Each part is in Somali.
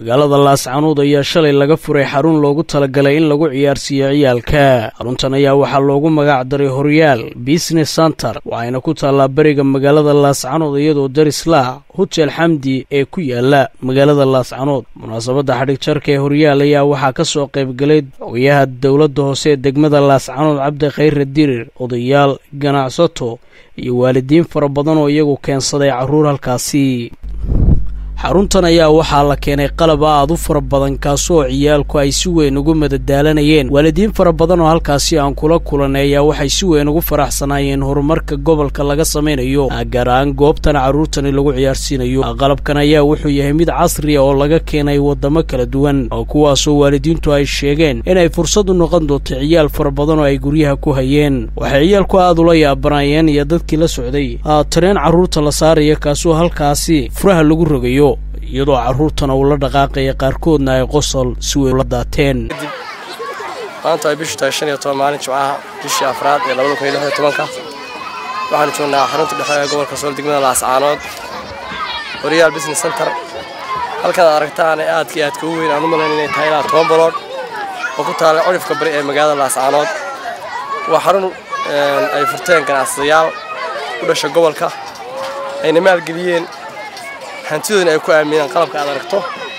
magaalada laascanuud ayaa shalay laga furay xarun loogu talagalay in lagu ciyaarsiiyo ciyaalka xaruntan ayaa waxaa loogu magac daray horyaal business center waxayna ku taallaa beriga magaalada laascanuud iyadoo darislah hotel xamdi ee ku yaala magaalada laascanuud munaasabadda xadhig jarka ee horyaal ayaa waxaa ka soo qaybgalay ogayaha dowladda hoose ee degmada laascanuud cabdi khayre dirir odayaal ganacsato iyo waalidiin fara badan oo iyagu keensaday carruur halkaasi xaruntan ayaa waxaa la keenay qalab aad u fara badan kaasoo ciyaalku ay si weyn ugu madadaalanayeen waalidiin fara badan oo halkaasi aan kula kulanay ayaa waxay si weyn ugu faraxsanaayeen horumarka gobolka laga samaynayo gaar ahaan goobtan carruurtani lagu ciyaarsiinayo qalabkan ayaa wuxuu yahay mid casriya oo laga keenay waddamo kala duwan oo kuwaasoo waalidiintu ay sheegeen inay fursad u noqon doonto ciyaal fara badan oo ay guryaha ku hayeen waxay ciyaalku aad ula yaabanaayeen iyo dadkii la socday tareen carruurta la saaraya kaasoo halkaasi furaha lagu rogayo iyadoo carruurtana uu la dhaqaaqaya qaarkoodna ay qosol si weyn ula daateen maanta ay bishu tahay shan iyo toban maalin jimcaha bishii afraad ee labada kun iyo lix iyo tobanka waxaanu joognaa xarunta dhexe ee gobolka sool degmada laascaanood horyaal business center halkan aad aragtaan ee aadka iyo aadka u weyn aan u malayn inay tahay ilaa toban balood oo ku taala cudhifka bari ee magaalada laascaanood waa xarun ay furteen ganacsadayaal u dhasha gobolka ayna maalgeliyeen hantidoodana ay ku aaminaan qalabka aad aragto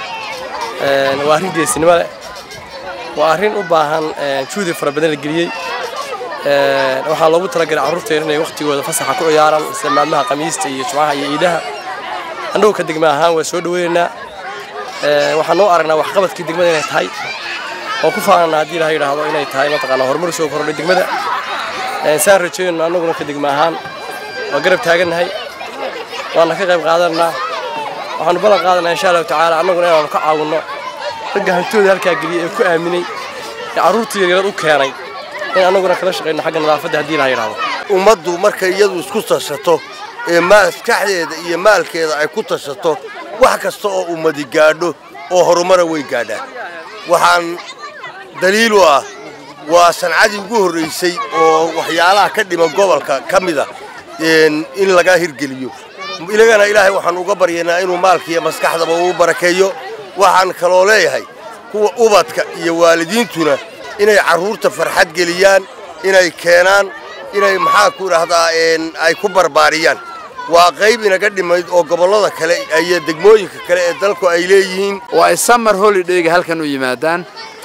waa arrin geesinimo leh waa arrin u baahan juhdi fara badan la geliyey waxaa loogu talagalay carruurteena inay wakhtigooda fasaxa ku ciyaaraan sida maalmaha khamiista iyo jumcaha iyo iidaha annagu ka degma ahaan waa soo dhaweynaynaa waxaan noo aragnaa waxqabadkii degmada inay tahay oo ku faanana haddii ilaha yidhaahdo inay tahay mataqaanaa horumar soo kordhay degmada saan rajeynayno annaguna ka degma ahaan waa garab taagannahay waana ka qayb qaadanaa waxaanu ballan qaadanaa insha allahu tacaala annaguna inaanu ka caawinno ragga hantooda halkaa geliyay ee ku aaminay ee carruurta yaryarad u keenay in annaguna kala shaqayno xagga nadaafadda haddii ilaha yidhahdo ummaddu markay iyadu isku tashato ee maskaxdeeda iyo maalkeeda ay ku tashato wax kasta oo ummadi gaadho oo horumara way gaadhaan waxaan daliil u ah waa sancadii ugu horraysay oo waxyaalaha ka dhiman gobolka ka mida in laga hirgeliyo ilagana ilaahay waxaan uga baryaynaa inuu maalkiiyo maskaxdaba uu barakeeyo waxaan kaloo leeyahay kuwa ubadka iyo waalidiintuna inay carruurta farxad geliyaan inay keenaan inay maxaa ku idhaahdaa ay ku barbaariyaan waa qayb inaga dhimayd oo gobollada kale iyo degmooyinka kale ee dalku ay leeyihiin oo ay samar holidhayga halkan u yimaadaan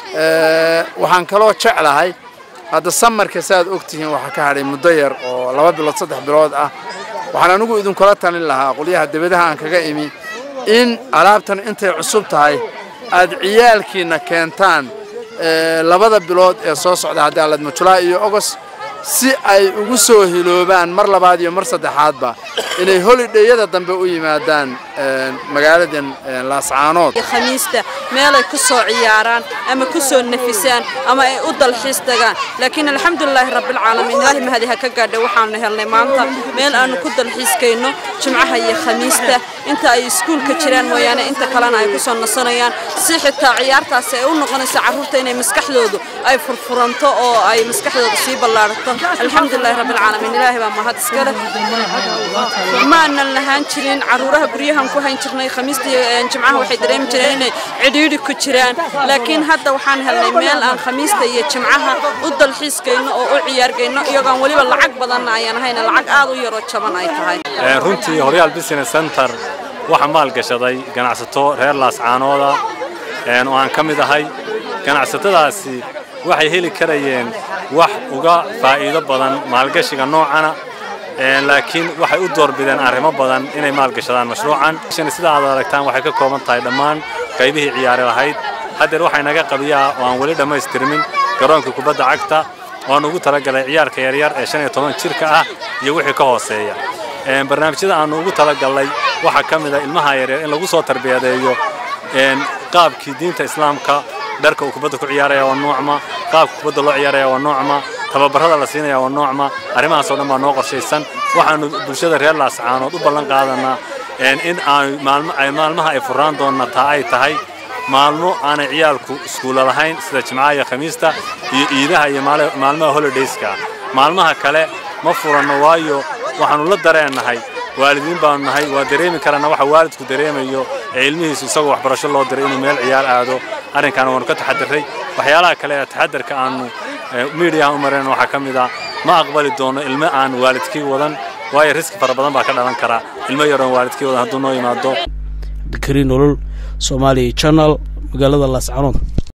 waxaan kaloo jeclahay hadda samarka saaad og tihiin waxaa ka hadhay muddo yar oo laba bilood saddex bilood ah waxaan anigu idinkula talin lahaa qolyaha debadaha aan kaga imi in alaabtan intay cusub tahay aad ciyaalkiinna keentaan labada bilood ee soo socda haddii aladmo julaay iyo ogos si ay ugu soo hiloobaan mar labaad iyo mar saddexaadba inay holidheyada dambe u yimaadaan magaaladan laascaanood khamiista meelay ku soo ciyaaraan ama ku soo nafisaan ama ay u dalxiis tagaan laakiin alxamdulilaahi rabbilcaalamiin ilaahi mahadi ha ka gaadhay waxaanu helnay maanta meel aanu ku dalxiiskayno jimcaha iyo khamiista inta ay iskuulka jiraan mooyaane inta kalena ay ku soo nasanayaan si xitaa ciyaartaasi ay u noqonayso carruurta inay maskaxdoodu ay furfuranto oo ay maskaxdooda sii ballaarato alxamdulilahi rabbilcaalamiin ilaahi baa mahad iskale maanan lahaan jirin carruuraha guryahan ku hayn jirnay khamiista iyo jimcaha waxay dareemi jireen inay cidhiidhi ku jiraan laakiin hadda waxaan helnay meel aan khamiista iyo jimcaha u dalxiiskayno oo u ciyaargayno iyagoon weliba lacag badanna ayaan ahayna lacag aad u yaroo jaban ay tahay runtii horyaal business center waxaa maalgashaday ganacsato reer laascaanooda oo aan ka mid ahay ganacsatadaasi waxay heli karayeen wax uga faa'iido badan maalgashiga noocana laakiin waxay u doorbideen arrimo badan inay maalgashadaan mashruucan sida aad aragtaan waxay ka kooban tahay dhammaan qaybihii ciyaari lahayd haddeer waxay naga qabiyaa oo aan weli dhammaystirmin garoonka kubadda cagta oan ugu talagalay ciyaarka yaryar ee shan iyo toban jirka ah iyo wixii ka hooseeya barnaamijyada aanu ugu talagalnay waxaa ka mid a ilmaha yaryar in lagu soo tarbiyadeeyo qaabkii diinta islaamka dharka uu kubadda ku ciyaaraya waa noocma qaabka kubadda loo ciyaaraya waa noocma tababarada la siinaya waa noocma arrimahaas oo dhan baa noo qorshaysan waxaanu bulshada reer laascaanood u ballan qaadanaa in ay maalmaha ay furaan doonna taa ay tahay maalmo aanay ciyaalku iskuulla lahayn sida jimcaha iyo khamiista iyo iidaha iyo maalmaha holidayska maalmaha kale ma furanno waayo waxaannu la dareennahay waalidiin baanu nahay waa dareemi karana waxa waalidku dareemayo ee ilmihiisu isagoo waxbarasho loo diray inuu meel ciyaar aado arrinkaana waanu ka taxadiray waxyaalaha kale ee taxadarka aanu miidiyaha u mareen waxaa ka mid ah ma aqbali doono ilmo aan waalidkii wadan waayo riski fara badan baa ka dhalan kara ilmo yaroon waalidkii wadan hadduu noo yimaado cabdikariin nolol soomaaliya channel magaalada laascanood